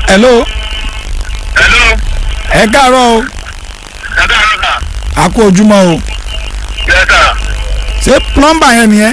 hello hello ẹ káàárọ̀ o ẹ káàárọ̀ sà a kú ojúmọ́ o yes sà ṣé plumber yẹn nìyẹn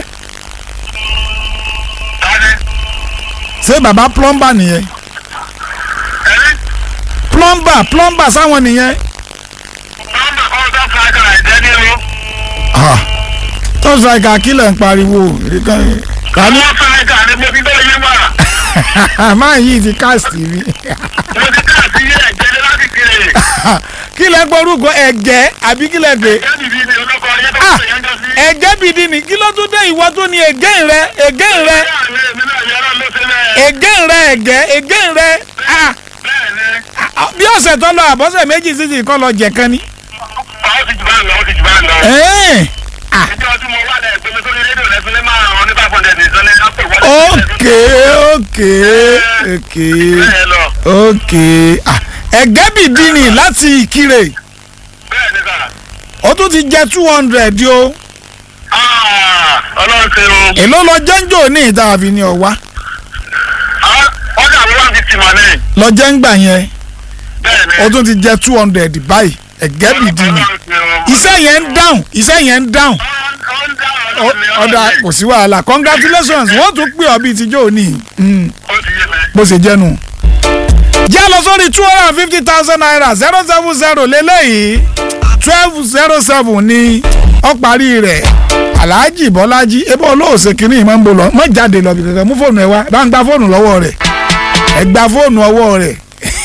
tani ṣé bàbá plumber nìyẹn ẹni plumber plumber sáwọn nìyẹn nọ́mbà kan tó fúlájà ẹ̀jẹ̀ ní o Ah, tó sọ ìka kílẹ̀ ń pariwo tani àwọn fúlájà ni mo fi bẹ́ẹ̀ yé wà máa yí ti káàsì mi mo ti káàsì yé ẹ̀jẹ̀ ní láti kiri kílẹ̀ gbórúkọ ẹ̀gẹ́ àbí kílẹ̀ gbé ẹ̀jẹ̀ nìbí ni olóko ọyẹ́ tó Ah, ṣe yẹn jọ sí. ẹ̀gẹ́ bìdí ni kí ló tún dé ìwọ tó ní ẹ̀gẹ́ rẹ ẹ̀gẹ́ rẹ èmi náà yẹ ọ́ ló ṣe bẹ́ẹ̀. ẹ̀gẹ́ rẹ ẹ̀gẹ́ ẹ̀gẹ́ rẹ Ah, bẹ́ẹ̀ ni ah, bí ọ̀sẹ̀ tó lọ àbọ̀sẹ̀ méjì sísì kọ́ lọ jẹ̀kan ni. ó ti jù bá ń lọ ó ti jù bá ń lọ. Ẹ́ẹ̀. ìjọ tí mo wà lẹ̀ gbé mi sórí rédíò lẹ́fún lé máa rán ní five hundred nìkan ní ọ̀pẹ̀ wọlé. ókè ókè ókè bẹ́ẹ̀ lọ ókè Ah, ẹ̀gẹ́ bìdí ni láti ìkirè bẹ́ẹ̀ ni sà. ó tún ti jẹ two hundred o Ah, ọlọ́run ṣe o. èló lọ jẹ́ńjò ní ìta àfi ní ọ̀wá Ah, ọjà mi wà ní tìmọ̀ ní. lọ jẹ́ ń gbà yẹn bẹ́ẹ̀ ni. ó tún ti jẹ two hundred báyìí ẹ̀gẹ́ bìdí ni Ọlọ́run ṣe o. iṣẹ́ yẹn ń dáhùn iṣẹ́ yẹn ń dáhùn Ó ń dá Ó- ọlọ́run ní ọ̀dà ọlọ́run ní. kò sí wàhálà congratulations wọ́n tún pè ọ́ bíi tíjọ́ òní Mm, ó ti yé mi. bó ṣe jẹ́nu. jẹ́ lọ sórí two hundred and fifty thousand naira zero seven zero lélẹ́yìí twelve zero seven ní ọ̀parí rẹ̀ alhaji bọ́lájí ebe olóòsè kìíní ìmọ̀ ń bọ̀ lọ mọ̀ jáde lọ bí kankan mú fóònù ẹ wá bá ń gba fóònù lọ́wọ́ rẹ̀ ẹ gba fóònù ọwọ́ rẹ̀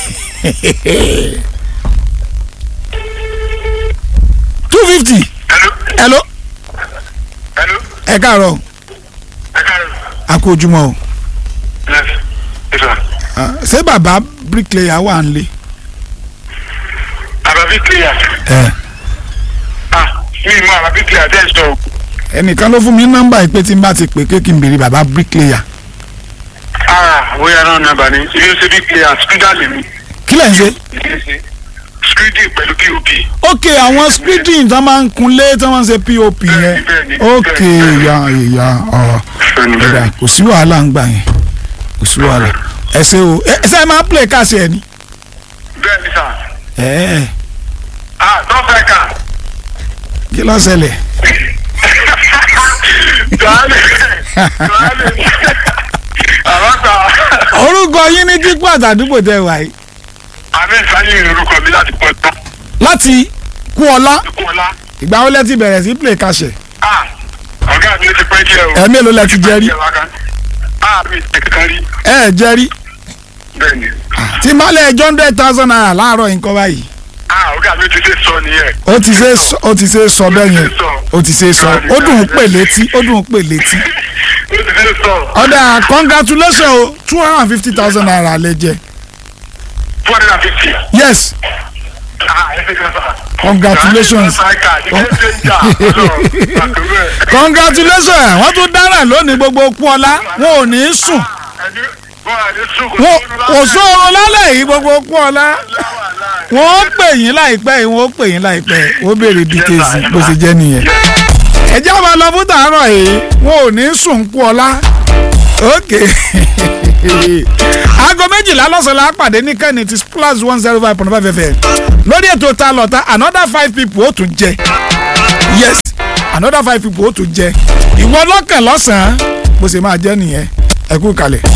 two fifty Hello. hello Hello. ẹ káàárọ̀ Ẹ káàárọ̀. a kú ojúmọ́ o Yes. Yes, sir. Ah, ṣé bàbá bricklayer wà ń lé. Arabic clear. ẹ Ah, mi mọ Arabic clear tẹ́ ẹ sọ. ẹnìkan ló fún mi nọ́mbà yìí pé tí n bá ti pè é kí n béèrè bàbá bricklayer Ah, bóyá náà nàbà ni. Ilé ṣe bí clear skida lè mi. kí lẹ̀ ń ṣe. Skidi pẹ̀lú POP. ok àwọn screening tó máa ń kunlé tó máa ń ṣe pop yẹn bẹ́ẹ̀ni, ok bẹ́ẹ̀ni. ìyá ìyá ọ ẹ̀dá kò sí wàhálà ń gbà yẹn kò sí wàhálà ẹ ṣe o ẹ ṣe máa play káàsì ẹ ni. Bẹ́ẹ̀ ni sà. ẹ ẹ Ah, dọ́fẹ̀ kà. kí ló ṣẹlẹ̀. Tọ́lẹ̀. Tọ́lẹ̀. Àwọn sà. orúkọ yín ní dípò àtàdúgbò tẹ wà yìí Àmì ìsáyé orúkọ mi láti pọ̀ tán. láti kú ọlá Kọ́lá. ìgbà wo lẹ ti bẹ̀rẹ̀ sí play káàsì. Ah, ọ̀gá mi ó ti pẹ́ díẹ̀ o. ẹ mélòó lẹ ti jẹ rí Ah, mi ti kankan rí. ẹ ẹ jẹ rí Bẹ́ẹ̀ni. tí n bá lẹ ẹjọ́ hundred thousand naira láàárọ̀ nǹkan báyìí Ah, ọ̀gá mi ti ṣe sọ nìyẹn. ó ti ṣe sọ- ó ti ṣe sọ bẹ́ẹ̀ yẹn ó ti ṣe sọ ó dùn ún pè létí ó dùn ún pè létí. Ó ti ṣe sọ. ọ̀dà congratulations o two hundred and fifty thousand naira lè jẹ Two hundred and fifty. yes Ah, ẹ ṣe kan sà. Congratulations. congratulations wọ́n tún dára lónìí gbogbo kú ọlá wọn ò ní í sùn wọn kò sóorun lálẹ́ yìí gbogbo kú ọlá wọn ó pè yín láìpẹ́ yìí wọn ó pè yín láìpẹ́ yìí ó béèrè details bó ṣe jẹ́ nìyẹn ẹjẹ́ máa lọ fún tàárọ̀ yìí wọn ò ní í sùn kú ọlá ok aago méjìlá lọ́sàn-án la pàdé ní kẹ́ni ti plus one zero five point five fm lórí ètò ta lọ́ta another five people ó tún jẹ yes another five people ó tún jẹ ìwọ lọ́kàn lọ́sàn-án bó ṣe máa jẹ́ nìyẹn ẹ kú kalẹ̀.